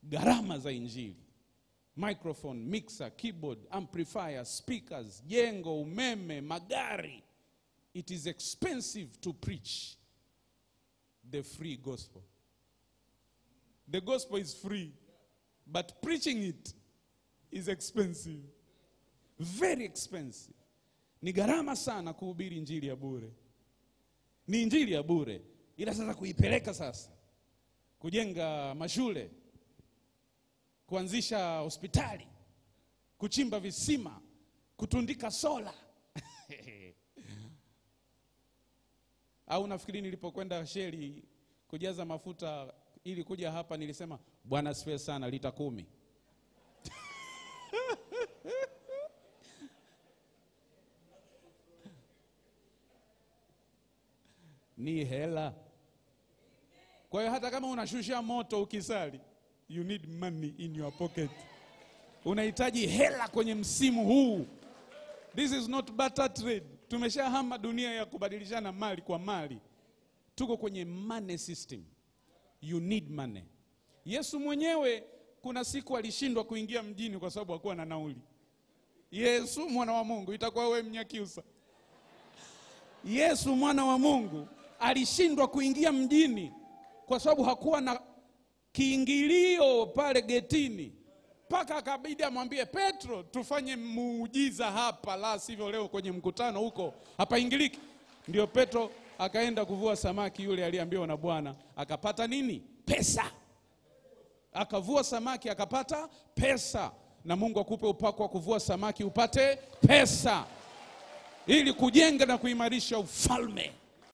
gharama za injili microphone, mixer, keyboard, amplifier, speakers, jengo, umeme, magari. It is expensive to preach the free gospel. The gospel is free, but preaching it is expensive. Very expensive. Ni gharama sana kuhubiri injili ya bure. Ni injili ya bure, ila sasa kuipeleka sasa, kujenga mashule, kuanzisha hospitali, kuchimba visima, kutundika sola au nafikiri nilipokwenda sheli kujaza mafuta ili kuja hapa nilisema bwana asifiwe sana lita kumi ni hela kwa hiyo hata kama unashusha moto ukisali you need money in your pocket unahitaji hela kwenye msimu huu this is not barter trade tumeshahama dunia ya kubadilishana mali kwa mali tuko kwenye money system you need money yesu mwenyewe kuna siku alishindwa kuingia mjini kwa sababu hakuwa na nauli yesu mwana wa mungu itakuwa we mnyakiusa yesu mwana wa mungu alishindwa kuingia mjini kwa sababu hakuwa na kiingilio pale getini mpaka akabidi amwambie petro tufanye muujiza hapa la sivyo leo kwenye mkutano huko hapaingiliki ndio petro akaenda kuvua samaki yule aliyeambiwa na bwana akapata nini pesa akavua samaki akapata pesa na mungu akupe upako wa kuvua samaki upate pesa ili kujenga na kuimarisha ufalme